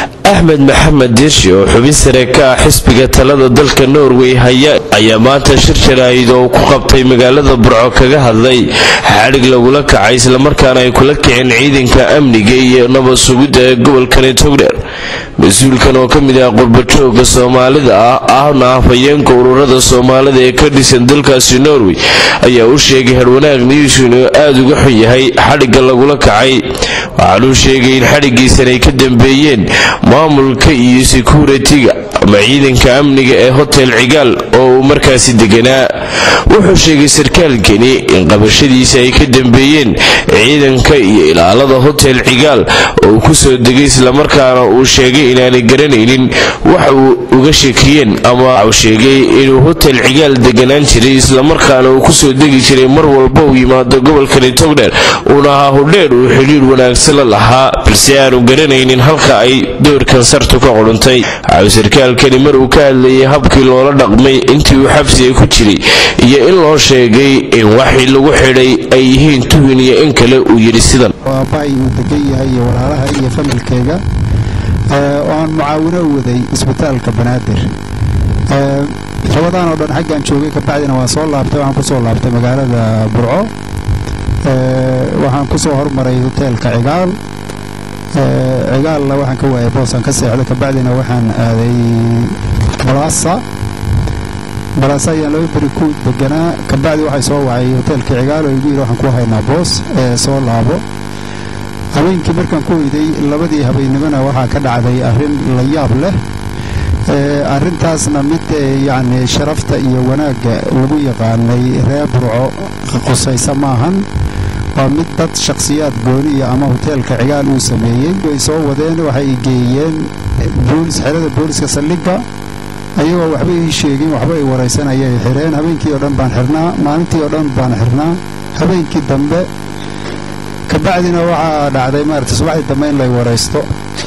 axmed maxamed diirshe oo xubin sare ka ah xisbiga talada dalka norway haya ayaa maanta shir jaraahid oo ku qabtay magaalada burco kaga hadlay xadhig lagula kacay islamarkaana ay kula kiceen ciidanka amniga iyo nabad sugidda ee gobolkani togdheer mas-uulkan oo ka mid ah qurbajooga soomaalida ah ahna afhayeenka ururada soomaalida ee ka dhisan dalkaasi norway ayaa u sheegay harwanaag niyuus inuu aada uga xun yahay xadhigga lagula kacay waxaanuu sheegay in xadhiggiisan ay ka dambeeyeen maamulka iyo sekuritiga ama ciidanka amniga ee hotel cigaal oo uu markaasi deganaa wuxuu sheegay sarkaalkani in qabashadiisa ay ka dambeeyeen ciidanka iyo ilaalada hotel cigaal oo uu kusoo degay islamarkaana uu sheegay inaanay garanaynin wax uu uga shakiyeen ama waxuu sheegay inuu hotel cigaal deganaan jiray islamarkaana uu kusoo degi jiray mar walba uu yimaado gobolkani togdheer uuna ahaa hodheer uu xidhiir wanaagsan la lahaa balse aanu garanaynin halka ay doorkan sartu ka qudhuntay waxau sarkaalkani mar uu ka hadlayay habkii loola dhaqmay intii uu xabsiga ku jiray iyo in loo sheegay in waxii lagu xidhay ay yihiin tuhun iyo in kale uu yidhi sidan aabbahay uu degan yahay iyo walaalaha iyo familkeyga oo aan mucaawino u waday isbitaalka banaadir rabadaan oo dhan xaggaan joogay kabacdina waan soo laabtay waxaan kusoo laabtay magaalada burco waxaan kusoo hormaray hoteelka cigaal cigaalna waxaan ka waayay boosaan ka seexday kabacdina waxaan aaday balaasa balaasa ayaan laba beri ku deganaa kabacdi waxay soo wacay hoteelkii cigaal oo igu yidhi waxaan ku haynaa boos ee soo laabo habeenkii markaan ku weyday labadii habeennimona waxaa ka dhacday arrin la yaab leh arrintaasna mid yacni sharafta iyo wanaagga lagu yaqaanay reer burco qusaysa maahan waa mid dad shakhsiyaad gooniya ama hoteelka cigaal uu sameeyey way soo wadeen waxay geeyeen boolis xerada booliska saldhigga ayagoo waxba ii sheegin waxba ay waraysanayay xidheen habeenkii oo dhan baan xirnaa maalintii oo dhan baan xirnaa habeenkii dambe kabacdina waxaa dhacday maarata subaxdii dambe in lay waraysto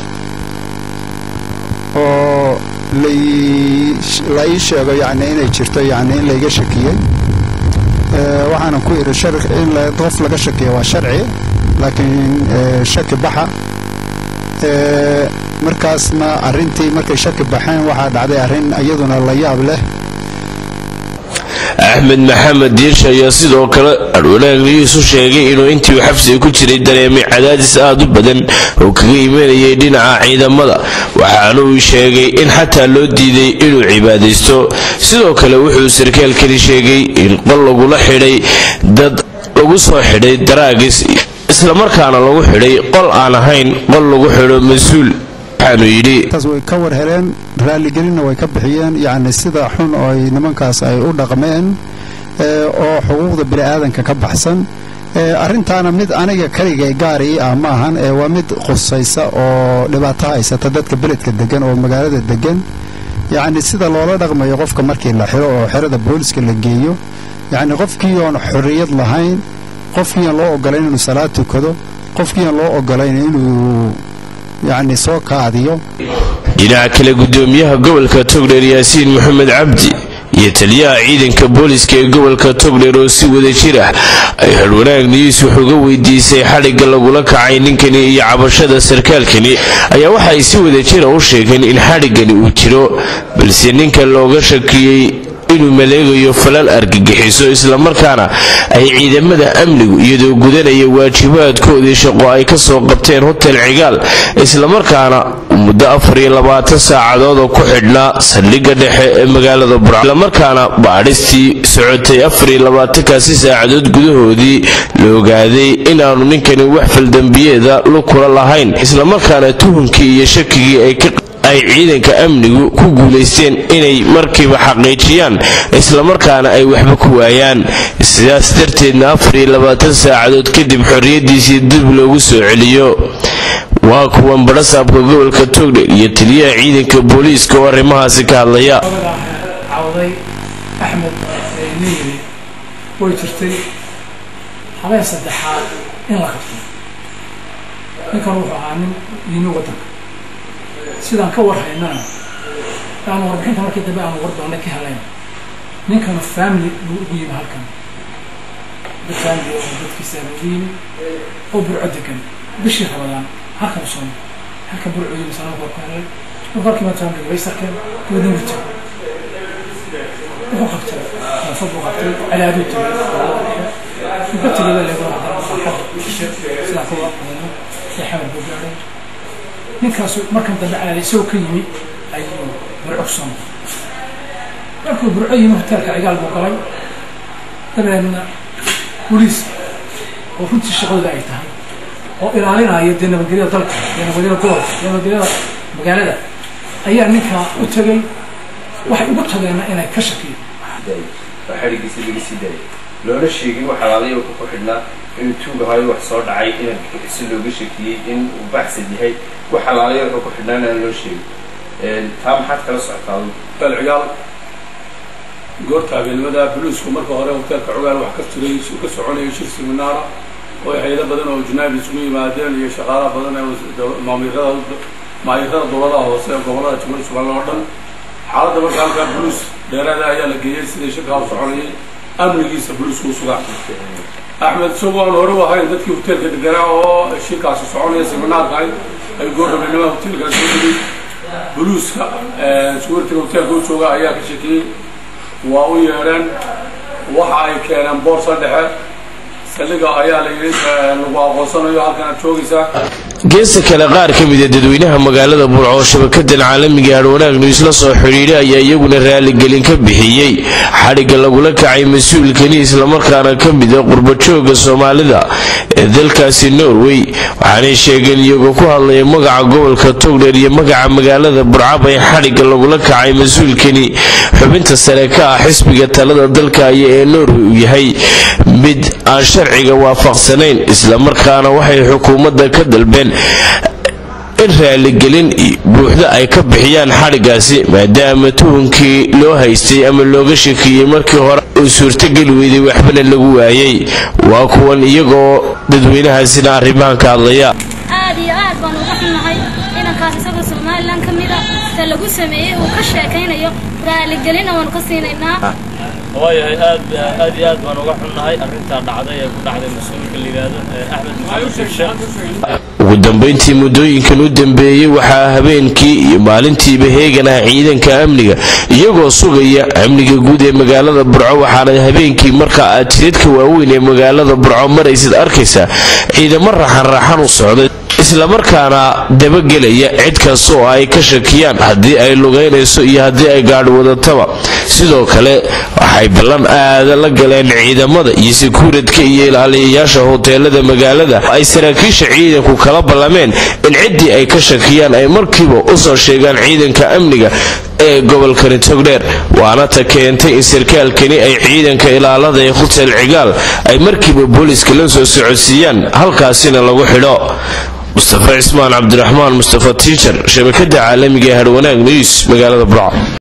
oo la ii sheego yacni inay jirto yacni in layga shakiyey waxaanan ku idhi in qof laga shakiya waa sharci laakiin shaki baxa markaasna arrintii markay shaki baxeen waxaa dhacday arrin iyaduna la yaab leh axmed maxamed diirshe ayaa sidoo kale adhwanaagniyiis u sheegay inuu intii uu xabsiga ku jiray dareemay cadaadis aad u badan oo kaga imanayay dhinaca ciidamada waxaana uu sheegay in xataa loo diiday inuu cibaadaysto sidoo kale wuxuu sarkaalkani sheegay in qol lagula xidhay dad lagu soo xidhay daraagis islamarkaana lagu xidhay qol aan ahayn qol lagu xidho mas-uul taas way ka war heleen raaligelinna way ka bixiyeen yacni sida xun oo ay nimankaas ay u dhaqmeen oo xuquuqda bini'aadanka ka baxsan arrintaana mid aniga keligay gaar ii ah maahan ee waa mid qusaysa oo dhibaato haysata dadka beledka degan oo magaalada degan yacni sida loola dhaqmayo qofka markii la xiro oo xerada booliska la geeyo yacni qofkii oon xorriyad lahayn qofkii aan loo ogolayn inuu salaad tukado qofkii aan loo ogolayn inuu yacni soo kaadiyo dhinaca kale gudoomiyaha gobolka togdheer yaasiin maxamed cabdi iyo taliyaha ciidanka booliska ee gobolka togdheer oo si wada jir ah ay xorwanaag niyuus wuxuuga weydiisay xadhigga lagula kacay ninkani iyo cabashada sarkaalkani ayaa waxa ay si wada jira u sheegeen in xadhiggani uu jiro balse ninka looga shakiyey inuu maleegayo falal argagixiso islamarkaana ay ciidamada amnigu iyadoo gudanaya waajibaadkoodii shaqo ay ka soo qabteen hotel cigaal islamarkaana muddo afar iyo labaatan saacadood oo ku xidhnaa saldhigga dhexe ee magaalada burco islamarkaana baadhistii socotay afar iyo labaatankaasi saacadood gudahoodii la ogaaday inaanu ninkani wax faldembiyeeda lu kula lahayn islamarkaana tuhunkii iyo shakigii ay ka ay ciidanka amnigu ku guulaysteen inay markiiba xaqiijiyaan islamarkaana ay waxba ku waayaan sidaas darteedna afar iyo labaatan saacadood kadib xorriyaddiisii dib loogu soo celiyo waa kuwan badhasaabka gobolka togdhe iyo taliyaha ciidanka booliiska oo arrimahaasi ka hadlaya cawday axmed niyiri way jirtay habeen saddexaad in la qabto ninkan wuxuu ahaa nin yimi waddanka sidaan ka warhaynana aanu warbixinta markii dambe aanu wardoonna ka helayn ninkanu family buu ugu yimi halkan dad family oo dadkiisa ugu yimi oo burco degan bishii rabadaan halkan soo halka burcooyi sanaa korkeenay markii mataan way sarkeen goodin wita wuxuu qabtay naafad buu qabtay cadaaduu tegay wuxuu tegay baa leego sidaa kuwa ee xamar buu gaadhay ninkaasu markan dambe cadaadi isagoo ka yimi ayuu burco ku soo noqday markuu burco yimi hoteelka cigaal buu galay dabeedna boliis oo runtii shaqadooda ay tahay oo ilaalinaya dee nabadgelyada dalka dee nabadgelyada gobolka dee nabadgelyada magaalada ayaa ninkaa u tegay waxay ugu tageenna inay ka shakiyo oo xadhigiisa laga sii daayay loona sheegin wax alaalay oo ku xidhnaa inuu tuugahayo wax soo dhacay in si looga shakiyey in uu baxsan yahay wax alaalay wuxuu ku xidhnaan aan loo sheegin taa maxaad kala socotaa hotel cigaal goorta habeenimada buluusku marka hore hoteelka cugaal wax ka jiray ka soconayay shir seminaara oo hayado badan oo junaab isugu yimaadeen iyo shaqaalaha badan ee maamirada maayirada dowladaha hoose ee gobolada jubbaland jubbaland oo dhan xaaladda marka halkaa buluus dheeraada ayaa la geeyey sidai shirkaa u soconayay amnigiisa buluusku u sugaa axmed isagoo aan hore u ahayn dadkii hoteelka deganaa oo shirkaasi soconaya seminaarka ahayd ay goordhabeynimada hoteelka soo dhigay buluuska suwartiga hoteelka u jooga ayaa ka shakiyey waa u yeedheen waxa ay keeneen boorsa dhexe saldhiga ayaa la yidhi lagu aqoonsanayo halkanaad joogaysaa geesta kale qaar ka mida dadweynaha magaalada burco oo shabakadan caalamiga hadhwanaag news la soo xidhiidhay ayaa iyaguna raaligelin ka bixiyey xadhigga lagula kacay mas-uulkani islamarkaana ka mida qurbajooga soomaalida ee dalkaasi norway waxaanay sheegeen iyagoo ku hadlaya magaca gobolka togdheer iyo magaca magaalada burcab ee xadhigga lagula kacay mas-uulkani xubinta sare ka ah xisbiga talada dalkaya ee norway uu yahay mid aan sharciga waafaqsanayn islamarkaana waxay xukuumadda ka dalbeen in raaligelin buuxda ay ka bixiyaan xadhiggaasi maadaama tuhunkii loo haystay ama looga shakiyey markii hore uu suurtogeli weyday waxbana lagu waayey waa kuwan iyagoo dadweynahaasina arrimahan ka hadlaya aad iyo aad baan uga xunnahay inankaas isagoo somalilan ka mid a ta lagu sameeyey uu ka sheekaynayo raaligelina waanu ka siinaynaa waayahay aad aad iyo aad baan uga xunnahay arrintaa dhacday ee ku dhacday mas-uulka la yidhaahdo axmed maxamed shirshe ugu dambayntii muddooyinkan u dambeeyey waxaa habeenkii iyo maalintiiba heeganah ciidanka amniga iyagoo sugaya amniga guud ee magaalada burco waxaana habeenkii marka aad jidadka waaweyn ee magaalada burco maraysid arkaysaa ciidamo raxan-raxan u socday islamarkaana dabagelaya cid kasta oo ay ka shakiyaan haddii ay lugaynayso iyo haddii ay gaadhi wadataba sidoo kale waxay ballan aada la galeen ciidamada iyo sekuuradka iyo ilaaliyayaasha hoteelada magaalada ay saraakiisha ciidanku kala ballameen in ciddii ay ka shakiyaan ay markiiba u soo sheegaan ciidanka amniga ee gobolkani togdheer waana ta keentay in sarkaalkani ay ciidanka ilaalada ee hotel cigaal ay markiiba booliiska la soo socodsiiyaan halkaasina lagu xidho mustafa cismaan cabdiraxmaan mustafa tiijar shabakada caalamiga ee hadhwanaag news magaalada burco